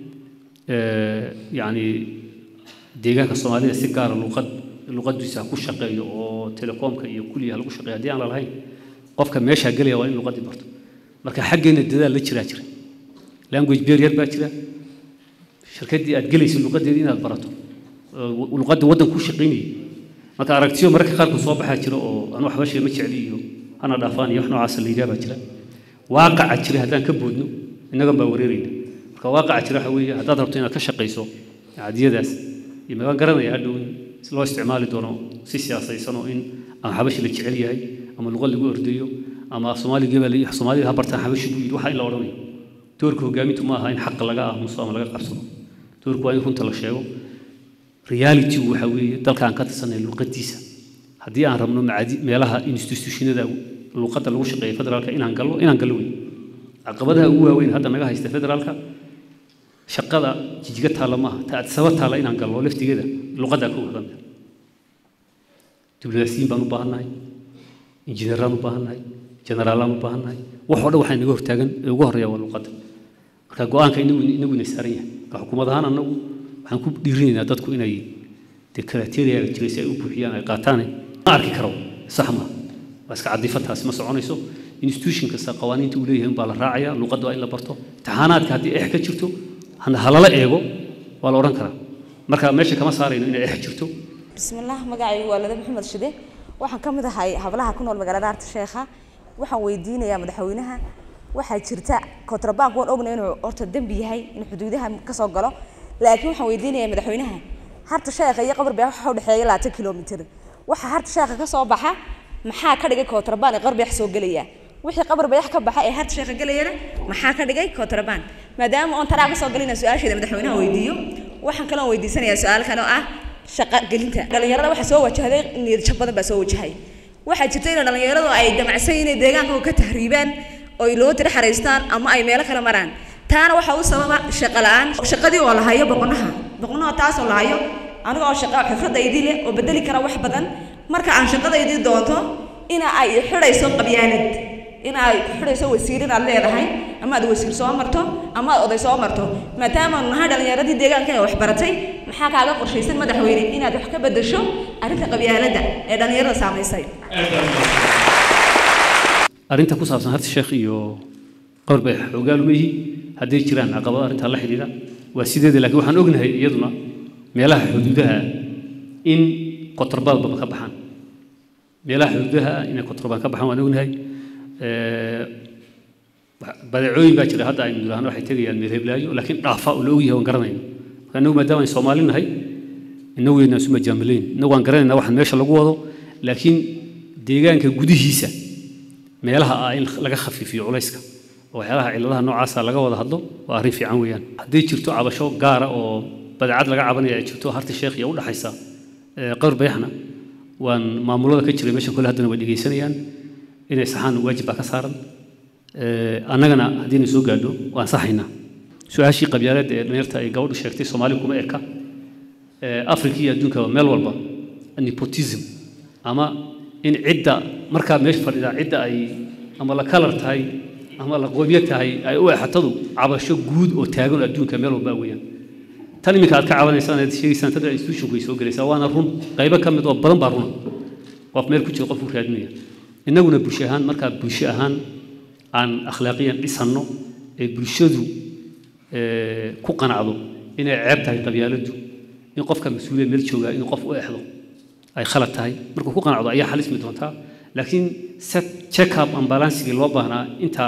yacni deegaanka soomaalida si gaara luqad luqadiisa ku shaqeeyo oo telekoomka iyo kulliya lagu shaqeeyo haddii aan la lahayn qofka meeshaa gelaya waa in luqaddii barto marka xaggeena dadaal la jiraa jira language barrier baa jira shirkaddii aad gelayso luqaddeedii inaad barato luqadda waddan ku shaqaynayay marka aragtiyo mararka qaarkood soo baxaa jira oo anu waxba sheema jecli iyo hana dhaafaan iyo wax noocaasa la yidhaha baa jira waaqaca jira haddaan ka boodno innagan baa wareerayna marka waaqaca jira waxa weeye haddaad rabto inaad ka shaqayso cadiyadaas iyo magaan garanaya hadhow in loo isticmaali doono si siyaasaysan oo in ama xabashi la jecel yahay ama luqad lagu ordayo ama soomaaliga baa la soomaalida ha bartaan xabashi buu yidhi waxa in la odhanayo doorka hogaamintu ma aha in xaqa laga aamuso ama laga qabsado doorku waa in runta la sheego realitygu waxa weeye dalka aan ka tirsanay luqadiisa haddii aan rabno macadi meelaha institutionada luqadda lagu shaqeeya federaalka inaan gallo inaan gallo wey caqabadaha ugu waaweyn hadda naga haysta federaalka shaqada jijiga taalla maaha ta adsaba taalla inaan gallo laftigeeda luqaddaa ka wadan diblomaasiyiin baan u baahannahay injineeraan u baahannahay generaalaan u baahannahay wax oo dhan waxaa naga hortaagan ee ugu horreeya waa luqadda marka go-aanka inagu inaguna saaran yahay marka xukuumad ahaan annagu waxaan ku dhiirinaynaa dadku inay dee karateeriyaga jiray si ay u buuxiyaan ay qaataane ma arki karo sax ma waa iska cadifa taasi ma soconayso institution kasta qawaaniinta uu leeyahay baa la raacaya luqadda waa in la barto imtixaanaadka haddii ex ka jirto halala eego waa la odhan karaa marka meesha kama saarayno inay ex jirto bismillaah magacaygu waa lada maxamed shide waxaan ka mid ahay hablaha ku nool magaalada arta sheekha waxaan weydiinayaa madaxweynaha waxaa jirta kontrabank waan ogna inuu horta dembi yahay in xuduudaha ka soo galo laakiin waxaan weydiinayaa madaxweynaha harta sheekha iyo qabar beex waxa u dhexeeya labaatan kilomitir waxa harta sheekha ka soo baxa maxaa ka dhigay kontrabaan ee qabar beex soo gelaya wixii qabar beex ka baxa ee harta sheekha gelayana maxaa ka dhigay kontrabaan maadaama oon taraa ka soo galina su-aasheeda madaxweynaha weydiiyo waxaan kaloon weydiisanayaa su-aal kale oo ah shaqa gelinta dhalinyarada waxaa soo wajahday niyad jab badan baa soo wajahay waxaa jirta in dhalinyaradu ay damacsan inay deegaanka ka tahriibaan oo ay loo tira xaraystaan ama ay meelo kale maraan taana waxaa u sababa shaqo la-aan shaqadii oo la hayo boqonaha boqonaha taasoo la hayo aniga oo shaqa xifradaydii leh oo bedeli kara wax badan marka aan shaqadaydii doonto ina ay xidhayso qabyaalad in ay ku xidhayso wasiir inaad leedahay ama aad wasiir soo marto ama aad oday soo marto maadaama aanu nahay dhallinyaradii deegaanka ee wax baratay maxaa kaaga qorshaysan madaxweyne inaad wax ka bedesho arrinta qabyaaladda ee dhallinyarada saamaysay arrinta ku saabsan harta sheekh iyo qowr bay xoogaal uma yihi hadday jiraan caqabado arrintaa la xidhiidha waa sideeda laakiin waxaan ognahay iyaduna meelaha xuduudaha in kotorbaadbaba ka baxaan meelaha xuduudaha ah inay kotorbaan ka baxaan waan ognahay badeecooyin baa jira hadda aynu nidhaahno waxay tegayaan meel heblaayo laakiin dhaafa oo la ogyahay waan garanayna marka innagu maadaama aynu soomaali nahay innagu yaynaan isu majaamilayn innagu waan garanaynaa waxaan meesha lagu wado laakiin deegaanka gudihiisa meelaha ah in laga khafiifiyo culayska oo waxyaalaha cilladaha noocaasa laga wada hadlo waa arrin fiican weeyaan hadday jirto cabasho gaara oo badeecad laga cabanaya ay jirto harta sheekh iyo u dhaxaysa qowr bayaxna waan maamulada ka jiray meesha kole haddana way dhegaysanayaan inay saxaan waajib baa ka saaran annagana haddiina soo gaadho waan saxaynaa su-aashii qabyaaladda ee dhalinyarta ay gabadhu sheegtay soomaali kuma eka afrika iyo adduunka meel walba nepotism ama in cidda markaa meesha fadhida cidda ay ama la kalar tahay ama la qoomyo tahay ay u exatadu cabasho guud oo taagan adduunka meel walba weeyaan tan iminka aad ka cabanaysaan aad sheegaysaan tan institutionku ay soo gelaysaa waana run qaybo ka mid oo badan baa runa qof meel ku jira qofku raadinaya innaguna bulsho ahaan markaa bulsho ahaan aan akhlaaqiyan dhisanno ee bulshadu ku qanacdo inay ceeb tahay qabyaaladdu in qofka mas-uuliya meel joogaa inuu qof u exdo ay khalad tahay markuu ku qanacdo ayaa xalismi doontaa laakiin set check up ambalansigii loo baahnaa intaa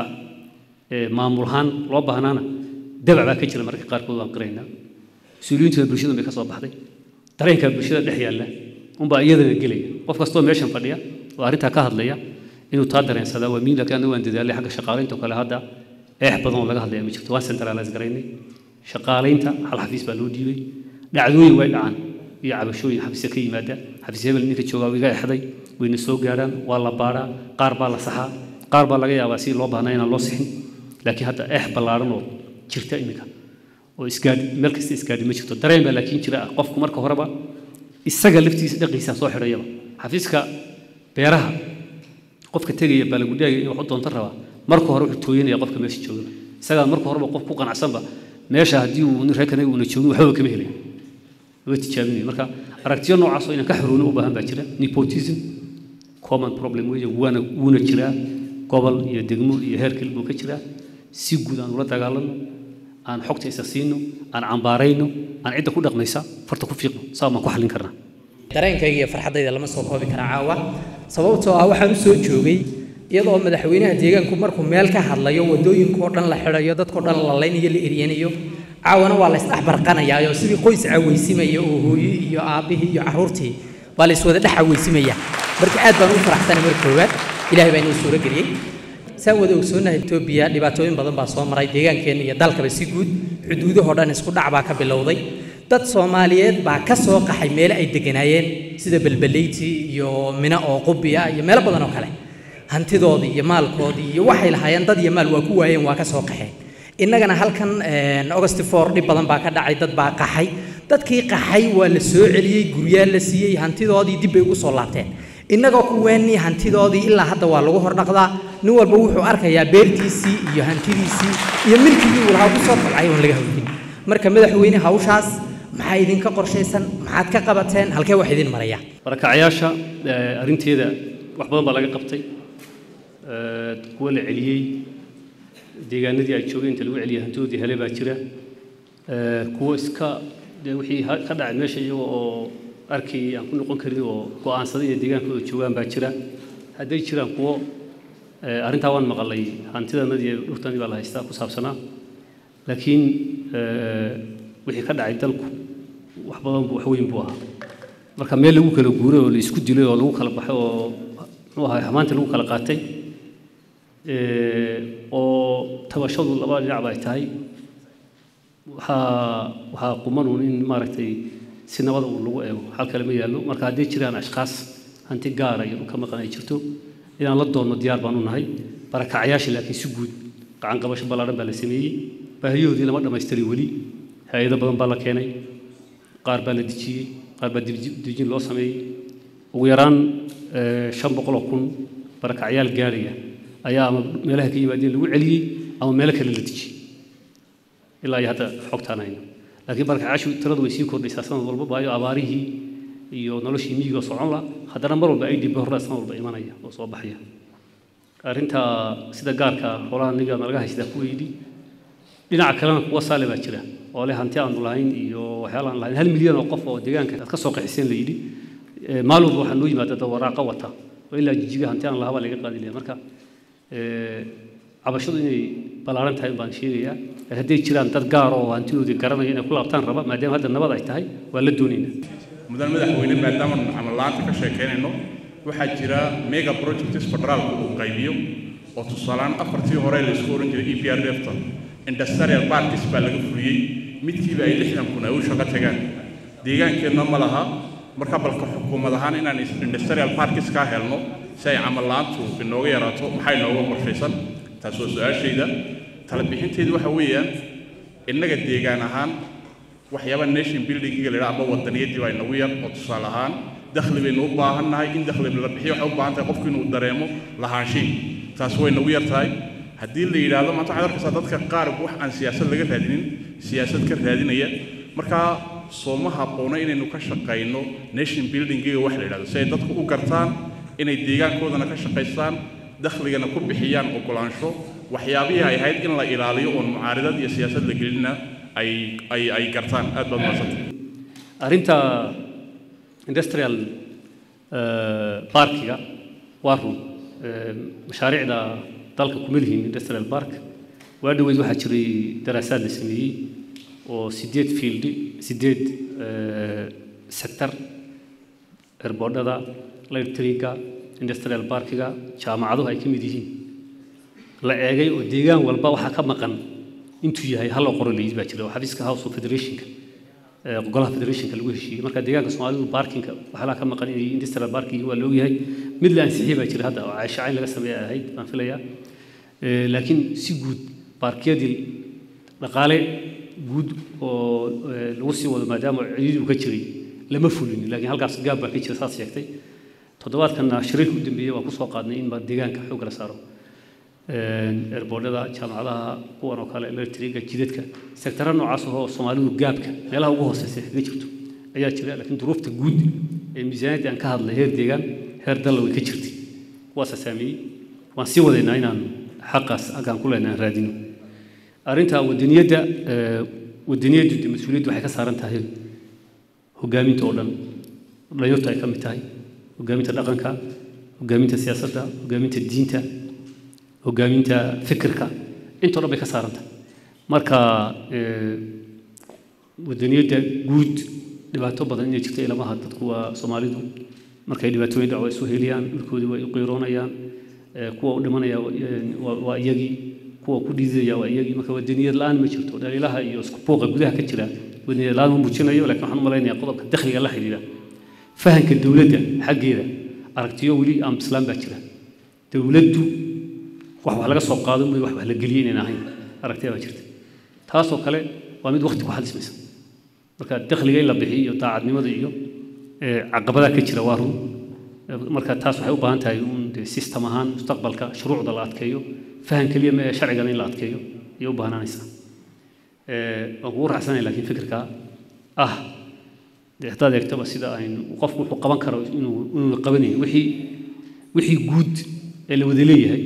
maamul ahaan loo baahnaana dabac baa ka jira marka qaarkood waan qiraynaa mas-uuliyiintooda bulshada bay ka soo baxday dareenkaa bulshada dhex yaalla unbaa iyadana gelaya qof kastoo meeshan fadhiya oo arrintaa ka hadlaya inuu taa dareensadaa waa miin laakiin anagu waan dadaalay xagga shaqaalaynta oo kale hadda eex badan oo laga hadlaya ma jirto waan centralize garaynay shaqaalaynta hal xafiis baa loo dhiibay dhacdooyin way dhacaan iyo cabashooyin xafiisya ka yimaada xafiis hebel ninka joogaa wiga exday wayna soo gaaraan waa la baadhaa qaar baa la saxaa qaar baa laga yaabaa si loo baahnaa inaan loo sixin laakiin hadda eex ballaaran oo jirta iminka oo isgaadhi meel kasta isgaadhi ma jirto dareen baa laakiin jira ah qofku marka horeba isaga laftiisa dhaqiisa soo xidhayaba xafiiska beeraha qofka tegaya baa lagu dhaagaya in wax u doonto rabaa marka hore wuxuu tooyanaya qofka meesha jooga isagaa marka horeba qof ku qanacsanba meesha haddii uu nin reerkanaga uuna joogin waxbaba kama helay lama tijaabinayo marka aragtiyo noocaas oo inaan ka xoroono u baahan baa jira nepotism common problem weeye waana wuuna jiraa gobol iyo degmo iyo heer kale buu ka jiraa si guud aan ula dagaalano aan xogta isa siino aan cambaarayno aan cidda ku dhaqmaysa farta ku fiiqno saa baan ku xallin karnaa dareenkayga iyo farxaddayda lama soo koobi kara caawa sababtoo ah waxaan u soo joogay iyadoo madaxweynaha deegaanku markuu meel ka hadlayo wadooyinkoo dhan la xidhayo dadkoo dhan la laynayo la eryanayo caawana waa la isdhexbarqanayaa oo sidii qoys cawaysimaya oo hooyo iyo aabbihii iyo carruurtii baa la iswada dhex cawaysimaya marka aad baan ugu faraxsanay marka koowaad ilaahay baa inoo suuro geliyey saan wada ogsoonahay etoobiya dhibaatooyin badan baa soo maray deegaankeenna iyo dalkaba si guud xuduudahoo dhan isku dhac baa ka bilowday dad soomaaliyeed baa ka soo qaxay meelo ay deganaayeen sida belbeleyti iyo mina oo qubiya iyo meelo badan oo kale hantidoodii iyo maalkoodii iyo waxay lahaayeen dad iyo maal waa ku waayeen waa ka soo qaxeen innagana halkan august four dhib badan baa ka dhacay dad baa qaxay dadkii qaxay waa la soo celiyey guryaa la siiyey hantidoodii dib bay ugu soo laabteen innagoo kuweennii hantidoodii ilaa hadda waa lagu hordhaqdaa nin walba wuxuu arkayaa beertiisii iyo hantidiisii iyo milkigii uu lahaa ku soo tabcay oon laga hawlin marka madaxweyne hawshaas maxaa idinka qorshaysan maxaad ka qabateen halkee wax idin maraya barakacayaasha arrinteeda wax badan baa laga qabtay kuwa la celiyey deegaanadii ay joogeen inta lagu celiyay hantidoodii hele baa jira kuwa iska dee wixii ka dhacay meesha iyaga oo arkay aan ku noqon karin oo go'aansaday inay deegaankooda joogaan baa jira hadday jiraan kuwo arrintaa waan maqalay hantidanadii iyo dhurtanii baa la haystaa ku saabsanaa laakiin wixii ka dhacay dalku wax badan wax weyn buu ahaa marka meel lagu kala guuray oo la isku dilay oo lagu kala baxay oo muxuu ahaa xamaantii lagu kala qaatay oo tabashadu laba dhinacba ay tahay waxaa waxaa qumanuun in maaragtay si nabada uu lagu eego xal kale ma yaallo marka hadday jiraan ashkaas hanti gaara iyo dhulka maqan ay jirto inaan la doonno diyaar baan u nahay barakacyaasha laakiin si guud gacan qabasho ballaadhan baa la sameeyey baahiyahoodii lama dhammaystiray weli hay-ado badan baa la keenay qaar baa la dejiyey qaar baa dejin loo sameeyey ugu yaraan shan boqol oo kun barakacyaal gaaraya ayaa ama meelaha ka yimaadeen lagu celiyey ama meelo kale la dejiyey ilaa iyo hadda xogtaan hayno laakiin barakacyaashu tiradu way sii kordhaysaa sanad walba baayo abaarihii iyo noloshii miyiga socon la haddana mar walba idb horda sanad walba imanaya oo soo baxaya arrinta sida gaarka xoolaha niga nalaga haystaa ku weydi dhinaca kalena kuwa saale baa jira oo leh hanti aanu lahayn iyo waxyaala aan lahayn hal milyan oo qof oo deegaanka aad ka soo qaxiseen la yidhi maalin walba waxaa noo yimaada dad waraaqa wata oo ilaa jijiga hanti aan lahaa baa laga qaadi lahaa marka cabashadu inay ballaaran tahay baan sheegayaa hadday jiraan dad gaar oo hantidoodii garanaya inay ku laabtaan raba maadaama hadda nabad ay tahay waa la doonaynaa mudan madaxweyne maadaama camal la'aanta ka sheekeynayno waxaa jira mega projects federaalku uu qaybiyo oo tusaaleaan afartii hore laysku oran jiray e p r defta industrial parkis baa laga fuliyey midkiiba ay lixdan kun ay u shaqo tagaan deegaankeenna ma laha marka balka xukuumad ahaan inaan industrial parkis kaa helno si ay camal la'aantu inooga yaraato maxay nooga qorshaysan taas waa su-aashayda tala bixinteedu waxa weeyaan innaga deegaan ahaan waxyaaba nation buildingiga la yidhaha amba wadaniyadii baa inagu yar oo tusaale ahaan dakhli baynu u baahan nahay in dakhli la bixiyo waxay u baahan tahay qofku inuu dareemo lahaanshiin taas way nagu yar tahay haddii la yidhaahdo maanta waxaad arkaysaa dadka qaar wax aan siyaasad laga raadinin siyaasad ka raadinaya markaa sooma habboona inaynu ka shaqayno nation buildingiga wax la yidhahdo si ay dadku u gartaan inay deegaankoodana ka shaqaystaan dakhligana ku bixiyaan ogolaansho waxyaabihii ay ahayd in la ilaaliyo oon mucaaridad iyo siyaasad la gelina ay ay ay gartaan aad baad mahadsantay arrinta industrial parkiga waa run mashaariicda dalka kuma lihiin industrial park waa dhoweyd waxaa jiray daraasaad la sameeyey oo sideed field sideed sector erbordhada electriga industrial parkiga jaamacaduhu ay ka mid yihiin la eegay oo deegaan walba waxaa ka maqan intuu yahay hal oo qoro layid baa jira oo xafiiska house of federationka golaha federationka lagu heshiiyey marka deegaanka soomaalidu barkinka waxyaalaha ka maqan inay industrial parking waa la ogyahay mid la ansixiyey baa jira hadda oo cayshacayn laga sameeya ahayd baan filayaa laakiin si guud baarkiyadii dhaqaale guud oo lagu sii wado maadaama ciidii uu ka jiray lama fulin laakiin halkaas gaab baa ka jira saas sheegtay toddobaadkanna shariirka u dambeeyey waa kusoo qaadnay in deegaanka xoog la saaro erbordhada jaamacadaha kuwan oo kale electriga jidadka sektara noocaas oo soomaalidu gaabka meelaha ugu hooseysa kaga jirto ayaa jira laakiin duruufta guud ee miisaaniyadda aan ka hadlay heer deegaan heer dalla way ka jirtay kuwaasa saameeyey waan sii wadaynaa inaan xaqaas halkaan ku leenahay raadino arrinta wadaniyadda wadaniyaddu de mas-uuliyaddu waxay ka saaran tahay hogaaminta oo dhan dhalinyartu ay ka mid tahay hogaaminta dhaqanka hogaaminta siyaasadda hogaaminta diinta hogaaminta fikirka intoo dhan bay ka saaran tahay marka wadaniyadda guud dhibaato badan inay jirta ilamaha dadku waa soomaalidu markay dhibaatooyin dhaco isu heliyaan dhulkoodii way u qiiroonayaan kuwa u dhimanaya waa iyagii kuwa ku dhiidaya waa iyagii marka wadaniyad la-aan ma jirto dhaliilaha iyo isku buuqa gudaha ka jira wadaniyad la-aan ma muujinayo laakiin waxaan u malaynayaa qodobka dakhliga la xidhiidha fahanka dowladda xaggeeda aragtiyo weli aan bislaan baa jira dowladdu wax wax laga soo qaado mooy wax wax la geliyo inaan ahayn aragtiya baa jirta taasoo kale waa mid waqti ku xalismaysa marka dakhliga in la bixiyo iyo daacadnimada iyo caqabadaha ka jira waa run marka taas waxay u baahan tahay un dee system ahaan mustaqbalka shuruucda la adkeeyo fahan keliya ma ee sharcigana in la adkeeyo ayay u baahnanaysaa waan kugu raaxsanaya laakiin fikirka ah dee haddaad eegtaba sida aynu qofku wuxuu qaban karo inuu inuu qabanayo wixii wixii guud ee la wada leeyahay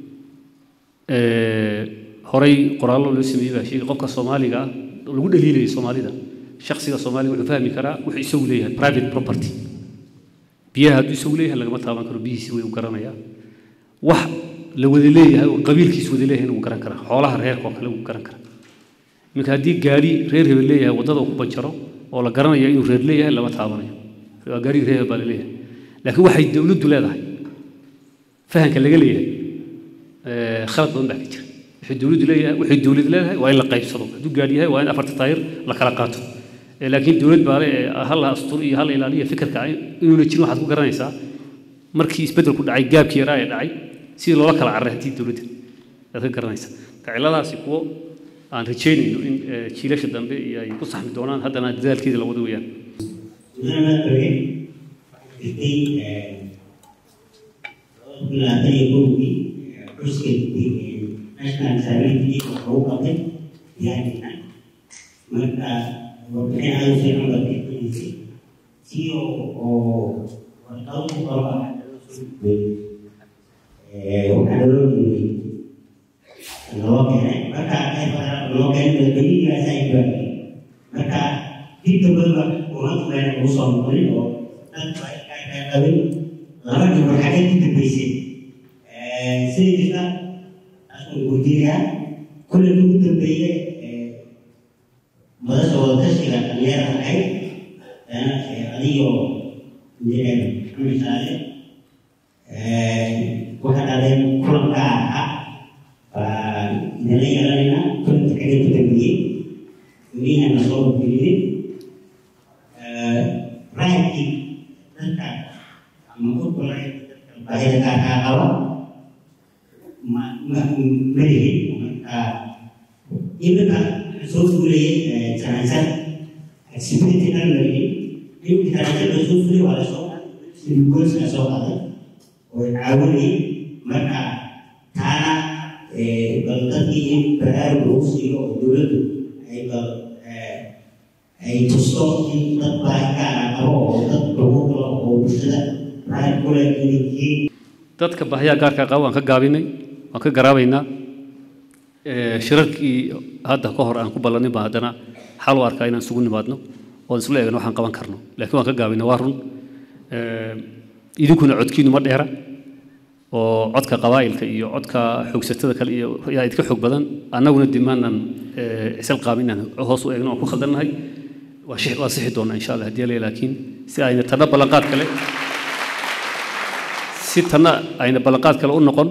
horey qoraallo loo sameeyey baa sheegay qofka soomaaliga ah lagu dhaliilayay soomaalida shakhsiga soomaaliga wuxuu fahmi karaa wuxuu isagu leeyahay private property biyaha hadduu isagu leeyahay lagama taaban karo biyihiisi way u garanayaa wax la wada leeyahay oo qabiilkiis wada leeyahay wuu garan karaa xoolaha reerka oo kale wuu garan karaa iminka haddii gaari reer hebel leeyahay waddada uu ku banjaro oo la garanayo inuu reer leeyahay lama taabanayo waa gaarigi reer hebel baa la leeyahay laakiin waxay dowladdu leedahay fahanka laga leeyahay khalad badan baa ka jira wuxuu dowladdu leeyahay waxay dowlad leedahay waa in la qaybsado hadduu gaadhi yahay waa in afarta taayir la kala qaato laakiin dowlad baa le hal la astur iyo hal la ilaaliya fikirka inuuna jirin waxaad ku garanaysaa markii isbeddelku dhacay gaabkii yaraa ee dhacay sidii loola kala carray haddii dowladda aad ka garanaysaa marka cilladaasi kuwo aan rajaynayno in jiilasha dambe iyo ay ku saxmi doonaan haddana dadaalkeeda la wado weeyaan jirtay labaatan iyo kowgii xuska national disability oo lagu qabtay diyaarina marka warbixin aada u fiican baa bixinaysay si oo oo warqado ku qoro ah waxaa loo dhiibay loo keenay marka loo keenay madaxweynihiigaas ay baabiyey marka dib dambaba uma tuleen ugu soo noqonin oo dadka ay qabin laba gabor xagee ku dambeysay sida jirta asuu weydiinayaa kulley ugu dambeeye madasha wadatashiga dhalinyarada ahayd adigoo injineer maxamed saale waxaa dhadeen kulanka ahaa baan idinla yeelanaynaa kulanka xagee ku dambeeyey welina soo wabgeliyey raadkii dadka ama urkulay baahida gaarkaa qaba ma ma ma lihin marka iminka soo fuulayay janaasad accessibility dhan la yidhi iminka janaasad la soo fulay waa lasoo silgoosna soo qaday oo caawinayay marka taana bal dadkii in baraarug lagu siiyo oo dowladdu ay bal ay tusto in dad baahi gaara qabo oo dad lagu galo oo bulshada baahi ku leh inay yihiin dadka baahiyaha gaarka qaba waan ka gaabinay waan ka garaabaynaa shirarkii hadda ka hor aan ku ballanin baa haddana xal u arkaa inaan isugu nimaadno oon isla eegno waxaan qaban karno laakiin waan ka gaabinay waa run idinkuna codkiinu ma dheera oo codka qabaa'ilka iyo codka xoogsatada kale iyo yaa idka xoog badan annaguna dimaanan cisal qaabin inaan hoos u eegno oon ku khaldannahay waa shix waa sixi doonaa insha allah haddii la laakiin si ayna tanna ballanqaad kale si tanna ayna ballanqaad kale u noqon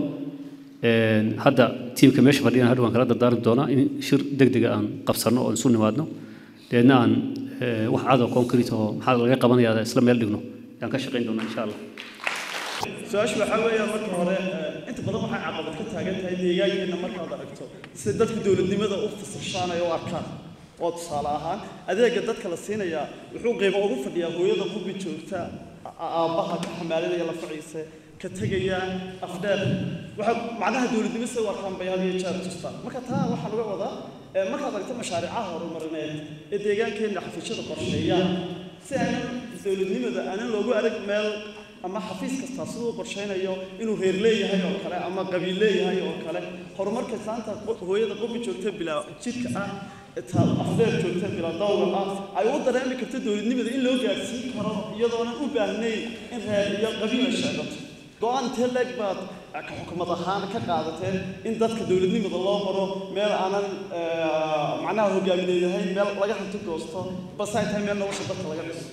hadda tiimka meesha fadhiyana hadha waan kala dardaarmi doonaa in shir degdega aan qabsanno oo isu nimaadno deedna aan wax cadoo concrete oo maxaa laga qabanayaa isla meel dhigno yaan ka shaqayn doonaa insha allah su-aashu waxaa weeyaan marka hore inta badan waxay caqabad ka taagan tahay deegaankeena markaad aragto sida dadka dowladnimada u fasashaanaya u arkaan oo tusaale ahaan adeega dadka la siinayaa wuxuu qiimo ugu fadhiyaa hooyada qubi joogta aabbaha ka xamaalinaya la faciise ka tegaya afdheer waxa macnaha dowladnimo sida u arkaan bay had iyo jeer tustaan marka taa waxaan uga wadaa markaad aragto mashaariicaha horumarineed ee deegaankeena xafiisyada qorsheeyaan si aanan dowladnimada aanan loogu arag meel ama xafiis kastaa siduu qorshaynayo inuu reer leeyahay oo kale ama qabiil leeyahay oo kale horumarka saanta hooyada qobi joogta bilaa jidka ah afdheer joogta bilaa dawga ah ay u dareemi karto dowladnimada in loo gaarsiin karo iyadoonan u baahnayn in reer iyo qabiil ay sheegato go-aan intee leeg baad xukumad ahaan ka qaadateen in dadka dowladnimada loo maro meel aanan macnaha hogaamineedahayn meel laga hanti goosto base ay tahay meel nolosha dadka laga dhiso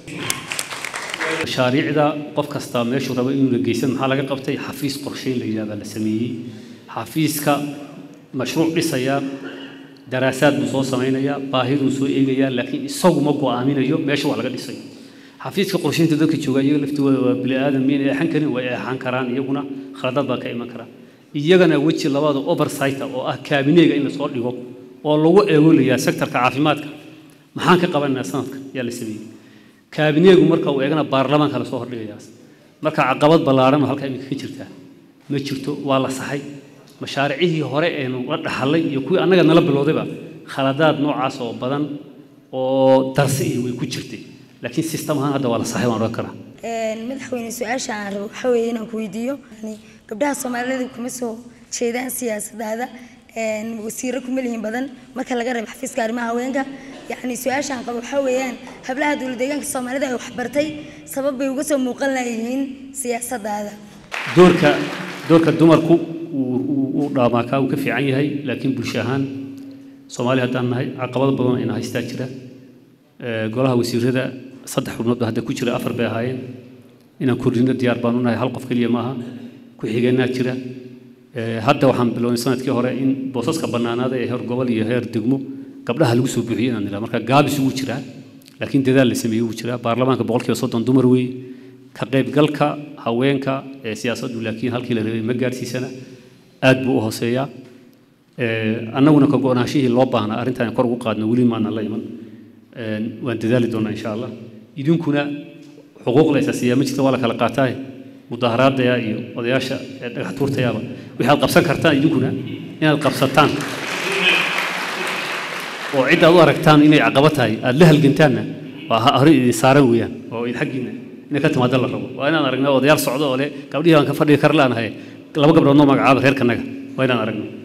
mashaariicda qof kastaa meeshuu rabo inuu la geysan maxaa laga qabtay xafiis qorsheyn la yidhahdaa la sameeyey xafiiska mashruuc dhisaya daraasaad buu soo samaynayaa baahiduu soo eegayaa laakiin isagu ma go'aaminayo meesha wax laga dhisay xafiiska qorsheynta dadka jooga iyaga laftooda waa bini aadam miin eexan karin way eexan karaan iyaguna khaladaad baa ka iman kara iyagana weji labaada oversight oo ah kaabineega in lasoo dhigo oo lagu eegolayaa sektorka caafimaadka maxaan ka qabanaynaa sanadka yaa la sameeyey kaabineegu marka uu eegana baarlamaanka lasoo hordhigayaas marka caqabad ballaaran oo halkaa iminka ka jirtaa ma jirto waa la saxay mashaariicihii hore eenu la dhaxallay iyo kuwii annaga nala bilowdayba khaladaad noocaas oo badan oo darsi iyo way ku jirtay laakiin system ahaan hadda waa la saxay waan odhan karaa madaxweyne su-aasha aan rabo waxaa weeye inaan ku weydiiyo gabdhaha soomaalida kuma soo jeedaan siyaasadaada wasiiro kuma lihin badan marka laga reebo xafiiska arrimaha haweenka yacni su-aashaan qabo waxaa weeyaan hablaha dowlad deegaanka soomaalida ay waxbartay sabab bay uga soo muuqan layihiin siyaasadaada doorka doorka dumarku uu dhaamaakaa uu ka fiican yahay laakiin bulsho ahaan soomaali haddaan nahay caqabado badan ina haystaa jira golaha wasiirada saddex xubnood ba hadda ku jira afar bay ahaayeen inaan kordhino diyaar baan u nahay hal qof keliya maaha ku-xigeenaa jira hadda waxaan bilownay sanadkii hore in boosaska bannaanaada ee heer gobol iyo heer degmo gabdhaha lagu soo buuxiyey inaan nidhaa marka gaabis wuu jiraa laakiin dadaal la sameeyey wuu jiraa baarlamaanka boqolkiiba soddon dumar weeye ka qaybgalka haweenka ee siyaasaddu laakiin halkii la rabay ma gaadhsiisana aad buu u hooseeyaa annaguna ka go-naanshihii loo baahnaa arrintaan kor ugu qaadno weli maana la iman waan dadaali doonaa insha allah idinkuna xuquuq la isaasiiyaa ma jirta waa la kala qaataaye mudaharaadaya iyo odayaasha ee dhagax tuurtayaaba waxaad qabsan kartaan idinkuna inaad qabsataan oo cid aad u aragtaan inay caqabo tahay aad la halgantaanna waa ha- hore idin saaran weeyaan oo idin xaggiinna inay ka timaado la rabo waa inaan aragno odayaal socdo oo le gabdhihii baan ka fadhigi kar laanahay laba gabdhood noo magacaaba reerkanaga waa inaan aragno